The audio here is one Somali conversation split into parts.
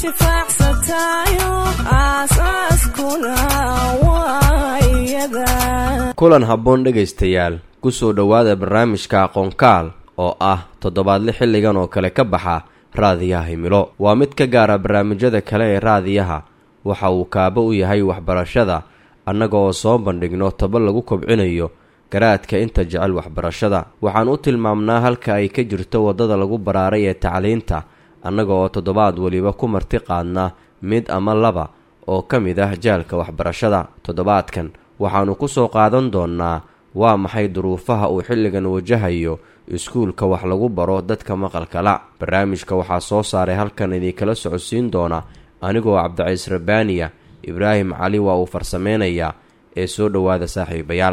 intifaacsatayo aasaaskuna waa iyada kulan habboon dhegaystayaal ku soo dhowaada barnaamijka aqoonkaal oo ah toddobaadle xilligan oo kale ka baxa raadiyaha himilo waa mid ka gaara barnaamijyada kale ee raadiyaha waxa uu kaabo u yahay waxbarashada annaga oo soo bandhigno taba lagu kobcinayo garaadka inta jecel waxbarashada waxaan u tilmaamnaa halka ay ka jirto waddada lagu baraaray ee tacliinta annaga oo toddobaad weliba ku marti qaadna mid ama laba oo ka mid ah jaalka waxbarashada toddobaadkan waxaannu ku soo qaadan doonnaa waa maxay duruufaha uu xilligan wajahayo iskuulka wax lagu baro dadka maqalkala barnaamijka waxaa soo saaray halkan idinkala socodsiin doona anigoo cabdiciis rabbaaniya ibraahim cali waa uu farsameynayaa ee soo dhowaada saaxiibayaal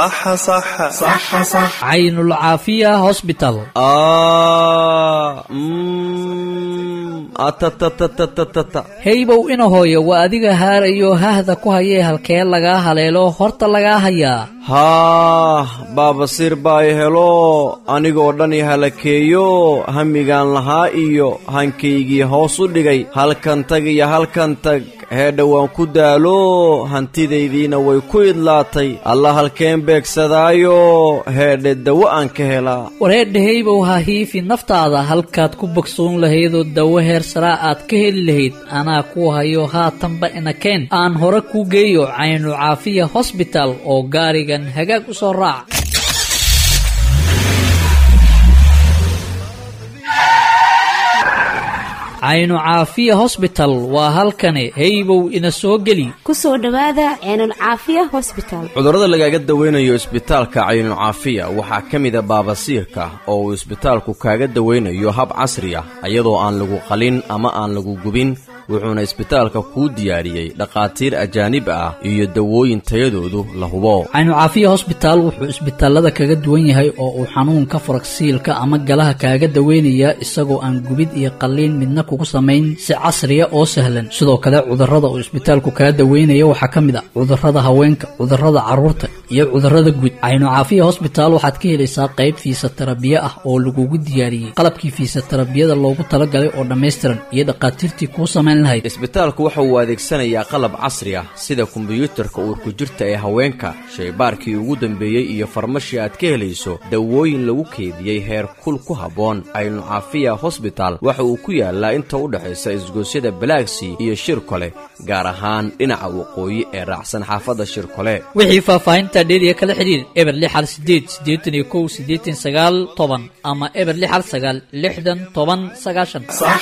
caynulcaafiya hosbital heybow ina hooyo waa adiga haarayo hahda ku hayee halkee lagaa haleelo horta lagaa hayaa haah baabasiir baa i helo anigoo dhan i halakeeyo hamigaan lahaa iyo hankaygii hoos u dhigay halkan tag iyo halkan tag heedha waan ku daalo hantidaydiina way ku idlaatay alla halkeen beegsadaayo heedhe dawo aan ka helaa wareedha heybow ha hiifi naftaada halkaad ku bogsoon lahaydoo dawo heer saraa aad ka heli lahayd anaa ku hayo haatanba inakeen aan hore kuu geeyo caynu caafiya hosbital oo gaarigan hagaag u soo raac caynu caafiya hosbital waa halkani heybow ina soo geli ku soo dhowaada ceenulcaafiya hosbital cudurrada lagaaga dawaynayo isbitaalka caynulcaafiya waxaa ka mida baabasiirka oo uu isbitaalku kaaga dawaynayo hab casri ah iyadoo aan lagu qalin ama aan lagu gubin wuxuuna isbitaalka kuu diyaariyey dhakhaatiir ajaanib ah iyo dawooyin tayadoodu la hubo caynucaafiya hosbitaal wuxuu isbitaalada kaga duwan yahay oo uu xanuunka faragsiilka ama galaha kaaga daweynayaa isagoo aan gubid iyo qalliin midna kugu samayn si casriya oo sahlan sidoo kale cudurrada uu isbitaalku kaga daweynaya waxaa ka mid ah cudurrada haweenka cudurrada carruurta iyo cudurrada guud caynucaafiya hosbitaal waxaad ka helaysaa qayb fiisatarabiye ah oo lagugu diyaariyey qalabkii fiisatarabiyada loogu talagalay oo dhammaystiran iyo dhakhaatiirtii kuu samayn isbitaalku waxa uu adeegsanayaa qalab casri ah sida kombiyuutarka uurku jirta ee haweenka shaybaarkii ugu dambeeyey iyo farmashi aad ka helayso dawooyin lagu keediyey heer kul ku habboon caynucaafiya hosbital waxa uu ku yaalaa inta u dhexaysa isgoosyada balaagsii iyo shirkole gaar ahaan dhinaca waqooyi ee raacsan xaafadda shirkole wixii faahfaahinta dheeriya kala xidhiir eber lixal sideed siddeetan iyo kow siddeetan sagaal toban ama eber lixal sagaal lixdan toban sagaashan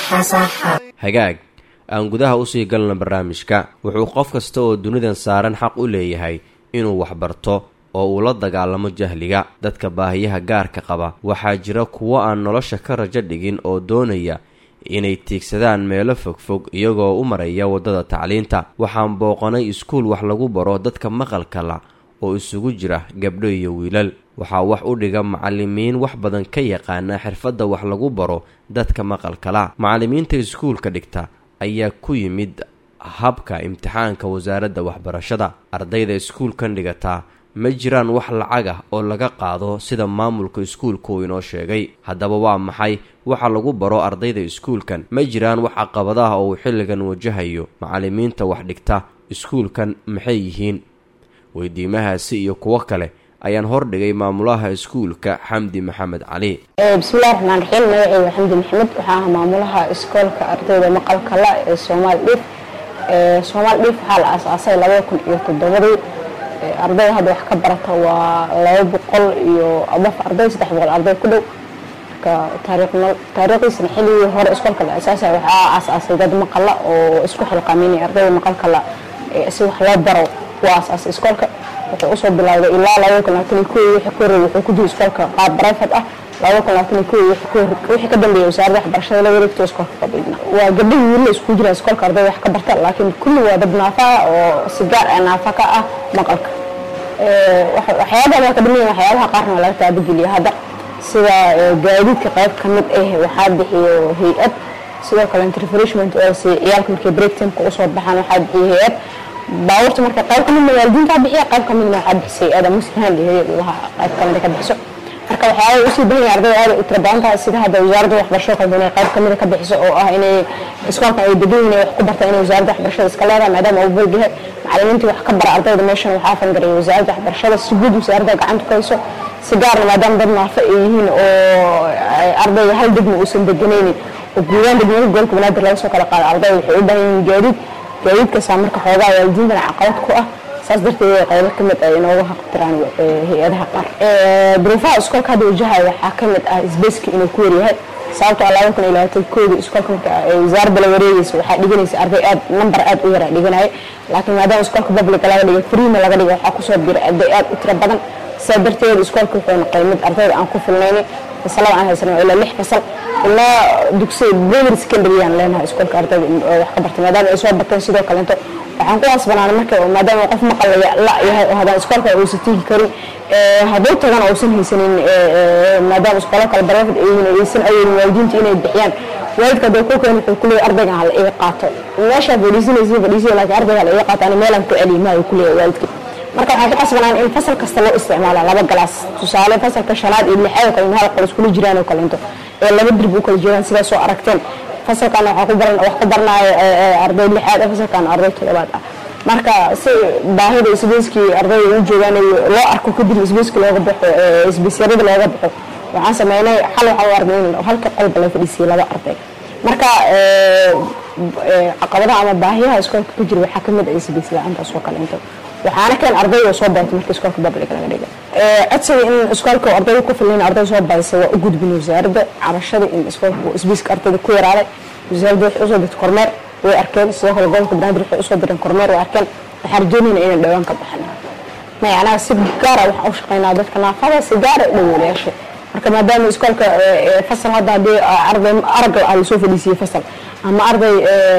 hagaag aan gudaha usii galno barnaamijka wuxuu qof kasta oo dunidan saaran xaq u leeyahay inuu waxbarto oo uu la dagaalamo jahliga dadka baahiyaha gaarka qaba waxaa jira kuwo aan nolosha ka rajo dhigin oo doonaya inay tiigsadaan meelo fogfog iyagoo u maraya waddada tacliinta waxaan booqanay iskuul wax lagu baro dadka maqalka la oo isugu jira gabdho iyo wiilal waxaa wax u dhiga macallimiin wax badan ka yaqaana xirfadda wax lagu baro dadka maqalkala macallimiinta iskuulka dhigta ayaa ku yimid habka imtixaanka wasaaradda waxbarashada ardayda iskuulkan dhigataa ma jiraan wax lacag ah oo laga qaado sida maamulka iskuulka uu inoo sheegay haddaba waa maxay waxa lagu baro ardayda iskuulkan ma jiraan wax caqabadaha oo uu xilligan wajahayo macallimiinta wax dhigta iskuulkan maxay yihiin weydiimahaasi iyo kuwo kale ayaan hordhigay maamulaha iskuulka xamdi maxamed cali bismillahi raxmaan raxiim magaceyga xamdi maxamed waxaa ah maamulaha iskoolka ardayda maqalka la ee soomaal dhiif soomaal dhiif waxaa la aasaasay labada kun iyo toddobadii ardayda hadda wax ka barata waa laba boqol iyo abaf arday saddex boqol arday ku dhow marka taariikhdiisana xilligii hore iskoolka la aasaasay waxaa aasaasay dad maqala oo isku xilqaaminay ardayda maqalka la si wax loo baro waa aasaasay iskoolka wuxuu usoo bilowday ilaa laba kun labaatan iyo kow wixii ka horreeyay wuxuu ku jiro iskoolka qaab barayfad ah laba kun labaatan iyo kow wixii ka dambeeyay wasaaradda waxbarashada la wareegto iskoolka qabiilna waa gabdhihii wiilna isku jira iskoolka ardayda wax ka barta laakiin kulli waa dad naafa ah oo si gaar ah naafa ka ah maqalka waxyaabaha ka dhiman waxyaabaha qaarna waa laga taabageliya hadda sida gaadiidka qayb ka mid ah waxaa bixiyo hay-ad sidoo kale refreshment oo si ciyaalka markay break timeka usoo baxaan waxaa bixiyo hay-ad baabuurta marka qayb ka midna waalidiinta bixiya qayb ka midna waxaa bixisay hay-ada muslihan iyo hay-ad laha qayb ka mid ka bixiso marka waxyaaba usii bahan yahay ardayda aad u tira badan tahay sida hadda wasaaradda waxbarashada kale inay qayb kamida ka bixiso oo ah inay iskoolka ay degan yihiin wax ku barta inay wasaaradda waxbarashada iska leedahay maadaama uu bolg yahay macalimiintii wax ka bara ardayda meeshan waxaa fangareeyay wasaaradda waxbarashada si guud wasaaradda gacanta ku hayso si gaarna maadaama dad naafa ay yihiin oo ardayga hal degma uusan deganaynin oo guudaan degmada gobolka banaadir laga soo kala qaado ardayda waxay u baahan yihiin gaadiid gaadiidkaasaa marka xoogaa waalidiintana caqabad ku ah saas darteed qaybo ka mid ah inooga haqtiraan hay-adaha qaar duruufaha iskoolka hadda wajahaya waxaa ka mid ah isbeyska inuu ku yaryahay sababtoo laba kun iyo labaatan koodii iskoolka marka wasaaradda la wareegaysa waxaa dhiganaysa arday aad nambar aad u yaraa dhiganaya laakiin maadaama iskoolka publica laga dhigay freema laga dhigay waxaa kusoo biray arday aad u tiro badan sidaa darteed iskoolka wuxuu noqday mid ardayda aan ku filnaynin fasalada aan haysano ilaa lix fasal ilaa dugsi primary secondary aan leenahay iskoolka ardayda wax ka bartay maadaama ay soo bateen sidoo kaleeto waxaan ku asbanaana marka maadaama qof maqal la yahay oo haddaan iskoolka uusan tegi karin hadduu tagana uusan haysanin maadaama iskoolo kale barafid ay yihiin aysan awoodin waalidiinta inay bixiyaan waalidka hadduu ku keen wuxuu kuleeyahay ardaygan hala iga qaato meeshaa fadhiisanaysa fadhiisaya laakiin ardayga hala iga qaato ani meelaan ku celiy maayo kuleeyahay waalidka marka waxaan ku qasbanaan in fasal kasta loo isticmaala laba galaas tusaale fasalka shanaad iyo lixaad oo kale hal qol iskula jiraan oo kaleento ee laba dirbi u kala jiraan sidaas soo aragteen fasalkan waxaa ku baran wax ku baranaayo arday lixaad ah fasalkan arday toddobaad ah marka si baahida isbeyskii ardayda u joogaan loo arko kadib isbeyski looga baxo isbeysyarada looga baxo waxaan sameynay xal waxaa u argnay in halka qolba la fadhiisiyay laba arday marka caqabadaha ama baahiyaha iskoolka ka jira waxaa kamid ah isbeys la-aantaas oo kaleento waxaana keen ardayda soo badatay marka iskoolka public laga dhigay codsiga in iskoolka ardayda ku filan arday soo badisay waa u gudbin wasaaradda cabashada in iskoolka isbeyska ardayda ku yaraaday wasaaradda waxay usoo dirtay kormeer way arkeen sidoo kale gobolka banaadir waxay usoo direen kormeer way arkeen waxaan rajeynayna inay dhawaan ka baxan macnaha si gaara waxaan u shaqeynaa dadka naafada si gaara dhawoolayaasha marka maadaama iskoolka fasal hadda haddii arday arag ah lasoo fadhiisiyey fasal ama arday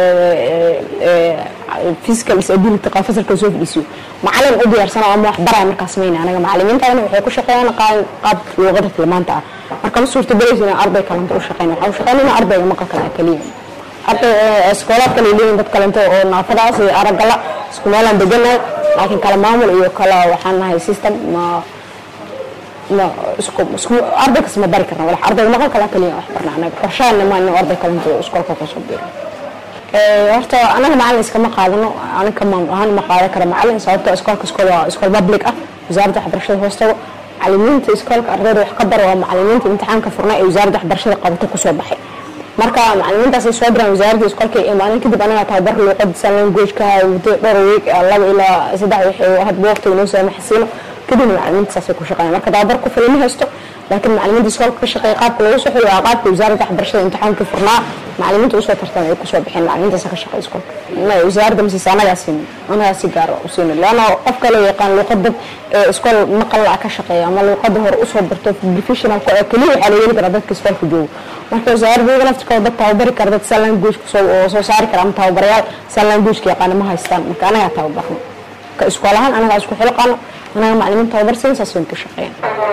physical disability qaa fasalka lasoo fadhiisiyo macalin u diyaarsana ama wax baraya markaas mayna anaga macalimiintana waxay ku shaqeeyaan qaab luuqada filmaanta ah marka ma suurtagelaysa inaan arday kalenta u shaqeyn waxaan u shaqeynayna ardayga maqalka la keliya arday iskoolaad kale leeyihin dad kalento oo naafadaas iyo aragala isku meelaan deganahay laakiin kala maamul iyo kala waxaan nahay system ma ma isku isku arday kas ma bari karna walax ardayga maqalka la keliya wax barna anaga qorshaana ma inuu arday kalento iskoolka kasoo biro horta anaga macalin iskama qaadano aniga maamul ahaan ma qaadan kara macalin sababto iskoolka iskool waa iskool public ah wasaaradda waxbarashada hoostago macalimiinta iskoolka ardayda wax ka bara waa macalimiinta imtixaanka furnay ee wasaaradda waxbarashada qabato kusoo baxay marka macalimiintaas ay soo diraan wasaaradda iskoolka ee maalin kadib anaga tababar luuqada saalan goojka muddo dhowr week laba ilaa saddex wixii hadba waqtiga noo saamaxsiino kadibna macalimiinta saasay ku shaqeeyaan marka tababar ku filan ma haysto laakiin macalimiinta iskoolka ka shaqeeya qaabka lagu soo xiriyo waa qaabka wasaaradda waxbarashada imtixaanka furnaa macalimiinta usoo tartamay ay kusoo bixeen macalimiintaas ka shaqeeya iskoolka may wasaaradda masiisa anagaa siin anagaa si gaar u siin leanna qof kale yaqaan luuqada iskool maqal ka shaqeeya ama luuqada hore usoo barto professionalka oo keliya waxaa la yeeli karaa dadka iskoolka joogo marka wasaaradda iyaga laftirkooda dad tababari kara dad san language oo soo saari kara ama tababarayaal san languageka yaqaana ma haystaan marka anagaa tababarno ka iskool ahaan anagaa isku xilqaano anaga macalimiin tababar siin saas wayn ku shaqeeyaan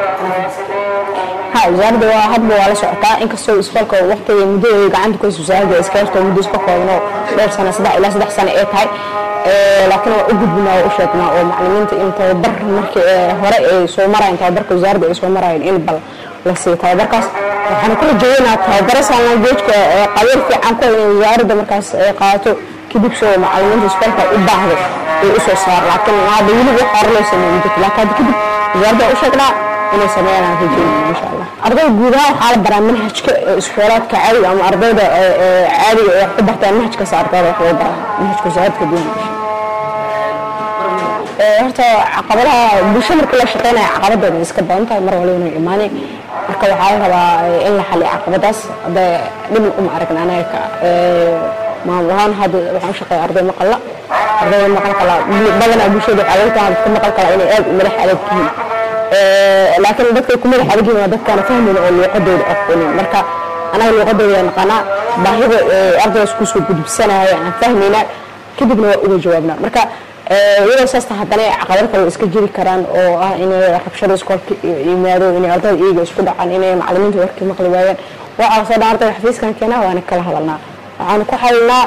ha wasaaradda waa hadba waa la socotaa inkastoo iskoolka waqtiga muddada gacanta ku haysa wasaaradda iska yarto muddo iska koobno dhowr sano saddex ilaa saddex sano ee tahay laakiin waa u gudbinaa waa u sheegnaa oo macalimiinta in tababar markii hore ay soo marayeen tababarka wasaaradda ay soo marayeen in bal la siiyo tababarkaas waxaan kula jeedinaa tababaro saalnageejka qabiir fiican ku inay wasaaradda markaas ay qaato kadib soo macalimiinta iskoolka u baahdo ay u soo saar laakiin hadda weli wax hore loo sameeyey jirto laakiin hadda kadib wasaaradda u sheegnaa inay sameeyaan rajeynaya insha allah ardayda guud ahaan waxaa la baraa manhajka iskoolaadka caadiga ama ardayda caadiga ee wax ku bartaan manhajkaas ardayda wax loo baraa manhajka wasaaradka duwan horta caqabadaha bulsho markii la shaqeynaya caqabadooda iska badan tahay mar waliba inay imaanay marka waxaa la rabaa in la xaliyo caqabadaas hadda dhibna uma aragna anaga maamul ahaan hadda waxaan u shaqeeya arday maqalla ardayda maqalkala badanaa bulshada waxaa laga tahay dadka maqalkala inay aad u madax adag yihiin laakiin dadkay ku madax adag yihiin waa dadkaana fahmayna oo luuqadooda aqoonin marka anaga luuqadooda yaa naqanaa baahida ardaydaas kusoo gudubsanaya aan fahmaynaa kadibna waa uga jawaabnaa marka iyadoo saasta haddana caqabado kale iska jiri karaan oo ah inay rabshada iskoolka yimaado inay ardayda iyaga isku dhacaan inay macalimiinta warkii maqli waayaan waxaa soo dhan ardayga xafiiskan keenaa waana kala hadalnaa waxaan ku hadalnaa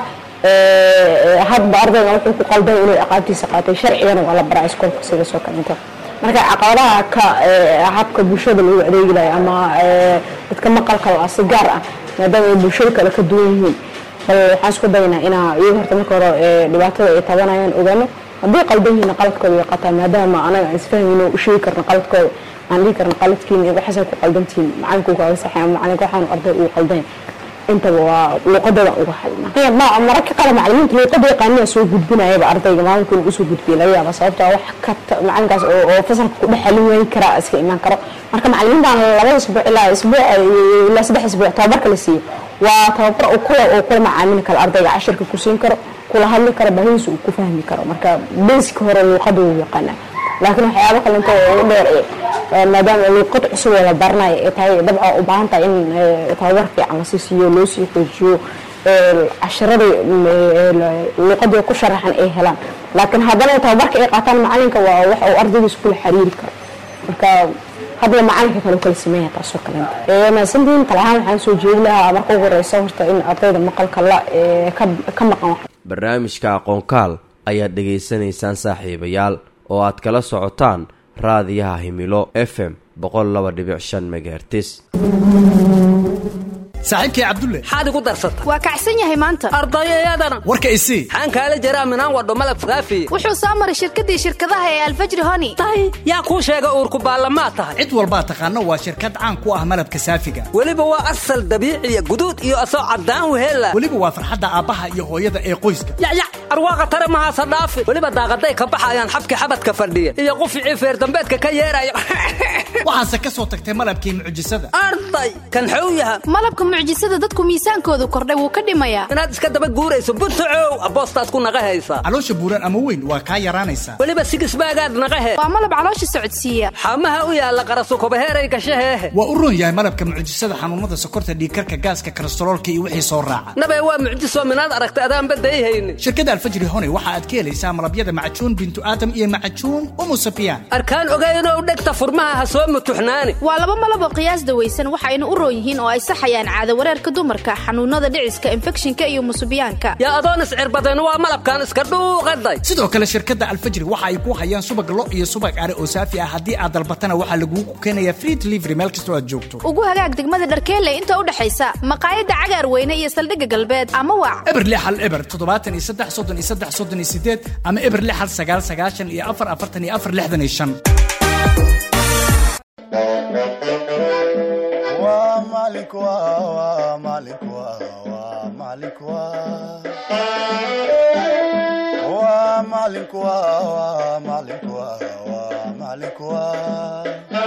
hadba ardayga wuxuu ku qaldan inuu aqaabtiisa qaatay sharcigana waa la baraa iskoolka sida soo kalenta marka caqabadaha ka ee, habka bulshada loogu adeegi lahay ama ee, dadka maqalka la si gaar ah maadaama ay bulshada kale ka duwan yihiin bal waxaan isku daynaa inaa iyaga horta marka hore ee, dhibaatada ay tabanayaan ogaano haddii qaldan yihiin qaladkooda way qataan maadaama anaga aan isfahmayno u sheegi karno qaladkooda aan dhihi karno qaladkiin waxaasay ku qaldantihiin macalinku kaaga saxay ama macalinka waxaan arday uu qaldan intaba waa luuqadooda uga hadlna ma- mararka qaar macalimiinta luuqada yaqaaniya soo gudbinayaba ardayga maalinka inuu usoo gudbiya laga yaaba sababtoo ah wax ka ta- macalinkaas oo oo fasalka ku dhex xalin waayi karaa iska imaan karo marka macalimiintan labada isbuuc ilaa isbuuc ilaa saddex isbuuc tababarka la siiyo waa tababar uu kula uu kula macaamili karo ardayga cashirka ku siin karo kula hadli karo bahidiisa uu ku fahmi karo marka basic hore luuqada uu yaqaanaa laakiin waxyaabo kalento oo ugu dheer ee, ee, maadaama luuqad cusub oo la baranayo ay tahay dabca u baahan tahay in ee, tababar fiican lasii siiyo loo sii xoojiyo ee, casharadii mm, ee, la- luuqadii ku sharaxan ay helaan laakiin haddana tababarka ay qaataan macalinka waa wax uu ardaygiisa kula xiriiri karo marka hadla macalinka kale u kala sameeya taasoo kalenta ee, mahadsantihiin tala ahaan waxaan soo jeedi lahaa marka ugu horeysa horta in ardayda maqalka la ee, ka- ka maqan wax barnaamijka aqoonkaal ayaad dhegaysanaysaan saaxiibayaal oo aad kala socotaan raadiyaha himilo f m boqol laba dhibic shan megahertis saaxiibkay cabdulle maxaad igu darsata waa kacsan yahay maanta ardayayadana warka isii maxaan kaala jaraa minaan wadho malab saafi wuxuu soo maray shirkadii shirkadaha ee alfajri honi tahay yaa kuu sheega uurku baallamaad tahay cid walbaa taqaano waa shirkad caan ku ah malabka saafiga weliba waa asal dabiiciya guduud iyo asoo caddaan wehella weliba waa farxadda aabbaha iyo hooyada ee qoyska yacyac arwaaqa tare mahaasa dhaafi weliba daaqaday ka baxayaan xabki xabadka fadhiya iyo quficii feerdambeedka ka yeeraya waxaase ka soo tagtay malabkii mucjisada arday kan xow yaha malabka mucjisada dadku miisaankoodu kordhay wuu ka dhimayaa inaad iska daba guurayso buntacow aboostaad ku naqa haysaa caloosha buuran ama weyn waa kaa yaraanaysaa weliba sigisbaagaad naqahe waa malab caloosha socodsiiya xamaha u yaalla qarasukobaheeray gashaheehe waa u roon yahay malabka mucjisada xanuunada sokorta dhiigkarka gaaska kolestaroolka iyo wixii soo raaca nabe waa mucjiso minaad aragta adaan badayhaynin shirkadda alfajri hone waxa aad ka helaysaa malabyada macajuun bintu aadam iyo macajuun umu safiyaan arkaan ogaynoo dhegta furmaha ha soo mutuxnaani waa laba malab oo qiyaas dawaysan waxayna u roon yihiin oo ay saxayaan caado wareerka dumarka xanuunada dhiciska infekshinka iyo musubiyaanka yaa adoon iscirbadeen waa malabkan iska dhuuqaday sidoo kale shirkadda alfajri waxa ay ku hayaan subag lo iyo subag are oo saafi ah haddii aad dalbatana waxaa lagugu keenayaa free delivery meel kastoo aad joogto ugu hagaag degmada dharkeelle inta u dhexaysa maqaayadda cagaar weyne iyo saldhigga galbeed ama wac eber lix hal eber toddobaatan iyo saddex soddon iyo saddex soddon iyo sideed ama eber lix hal sagaal sagaashan iyo afar afartan iyo afar lixdan iyo shan waa maalink waa waa maalink waa waa maalink waa waa maalink waa waa maalink waa waa maalink waa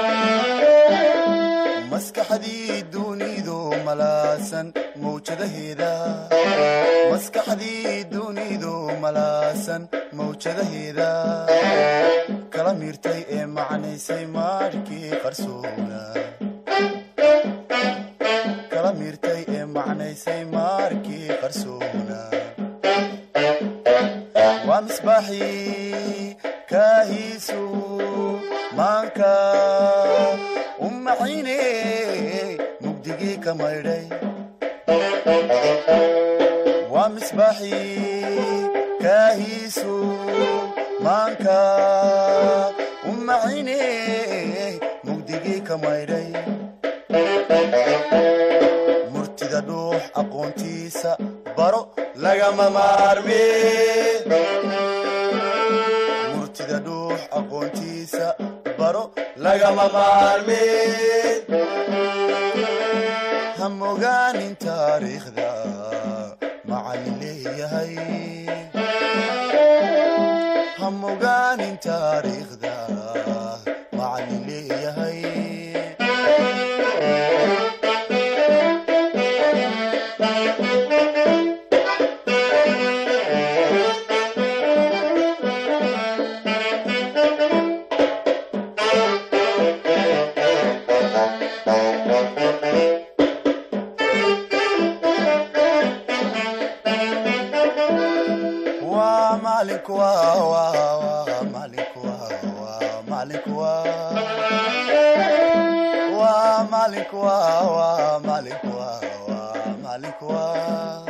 maskaxdii dunidu malaasan mawjadaheeda maskaxdii dunidu malaasan mawjadaheeda kala miirtay ee macnaysay maarkii qarsoona kala miirtay ee macnaysay maarkii qarsoona waa misbaaxii kaahiisu maanka u maxine mugdigii ka maydhay waa misbaaxii kaahiisu maanka u maxine mugdigii ka maydhay murtida dhuux aqoontiisa baro lagama maarme murtida dhuux aqoontiisa baro lagama maarme ha mogaanin taariikhda macallin leeyahay ha mogaanin taariikhda macallin leeyahay waa maalink waa waa waa maalink waa waa maalink waa waa maalink waa waa maalink waa waa maalink waa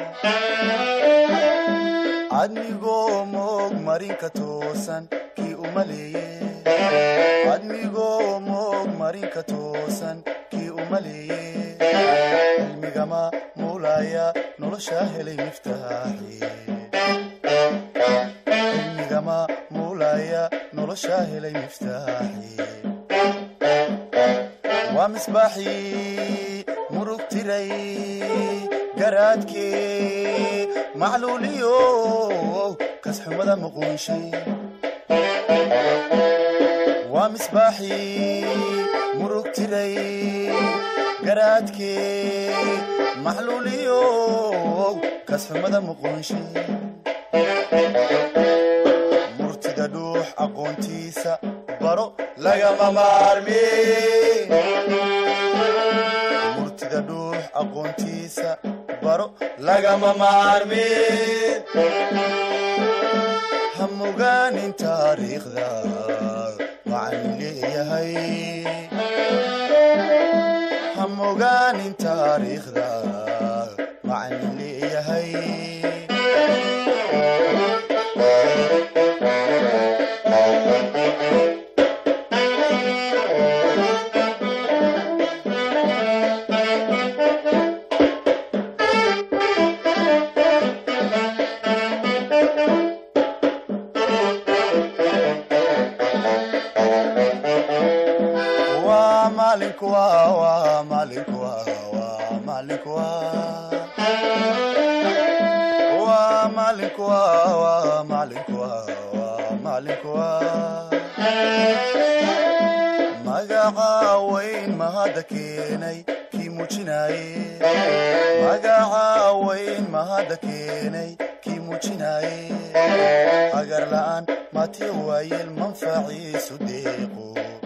adnigoo moog marinka toosan kii u maleeye admigoo moog marinka toosan kii u maleeye cilmigama muulaya nolosha helay miftaaxi cilmigama muulaya nolosha helay miftaaxi waa misbaaxii murug tiray garaadkee macluuliyo kasxumada muquunshay waa misbaaxii murug tiray garaadkee maxluuliyo kasxumada muquunshay murtida dhuux aqoontiisa baro lagama maarmi murtida dhuux aqoontiisa baro lagama maarmi ha mogaanin taariikhda waxaan leeyahay ha mogaanin taariikhda waxaan leeyahay waa maalinku waa waa maalinku waa waa maalinku waa waa maalinku waa waa maalinku waa waa maalinku waa magaca weyn mahadda keenay kii muujinaaye magaca weyn mahadda keenay kii muujinaaye agar la'aan mati waayeel manfaciisu deeqo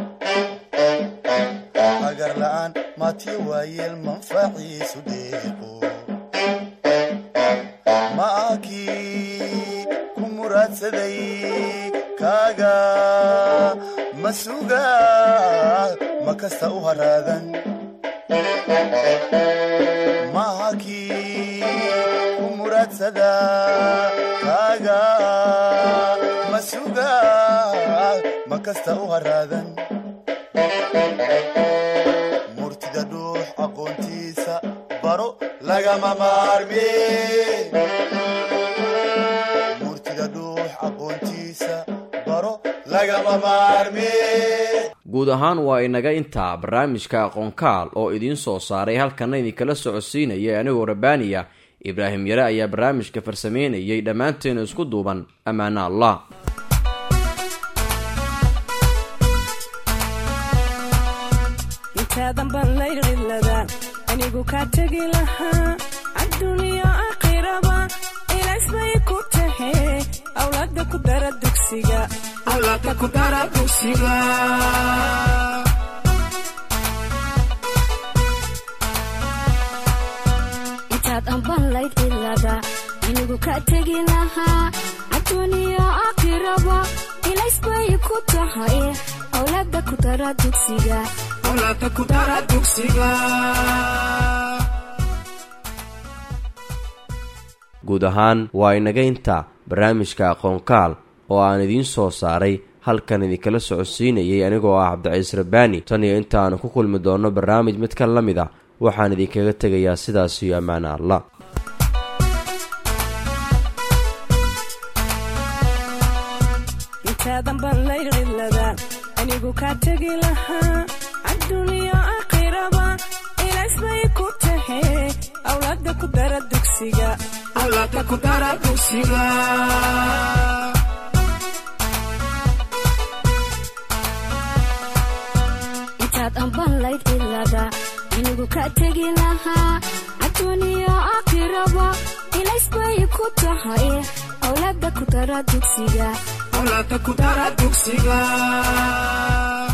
agar la'aan mati waayeel manfaciisu deeqo ma akii ku muraadsaday kaaga ma suga ma kasta u haraadan ma akii ku muraadsada kaaga ma suga ma kasta u haraadan murtida dhuux aqoontiisa baro lagama maarmi murtida dhuux aqoontiisa baro lagama maarmi guud ahaan waa inaga intaa barnaamijka aqoonkaal oo idiin soo saaray halkana idinkala socodsiinaya anigoo rabaaniya ibraahim yare ayaa barnaamijka farsameynayay dhammaanteena isku duuban ammaana allah intaadan baan laylcilada anigu kaa tegi lahaa adduuniya aakhiraba ilaas bay ku tahe awlaada ku dara dugsiga awlaada ku dara dugsiga intaad amban layd cilada anigu ka tegi lahaa adduuniya aakhiraba ilays bay ku tahay awlaada ku dara dugsiga awlaada ku dara dugsiga guud ahaan waa inaga intaa barnaamijka aqoonkaal oo aan idiin soo saaray halkan idinkala socodsiinayay anigoo ah cabdiciis rabbaani tan iyo intaanu ku kulmi doonno barnaamij mid ka la mid ah waxaan idinkaga tegayaa sidaas iyo ammaana allah intaadan baan laylcilada anigu kaa tegi lahaa adduuniya aakhiraba ilaas bay ku tahe awlaada ku dara dugsiga awlaada ku dara dugsiga intaad amban layd cilada anigu ka tegi lahaa adduuniya aakhiraba ilays bay ku tahay awlaada ku dara dugsiga awlaada ku dara dugsiga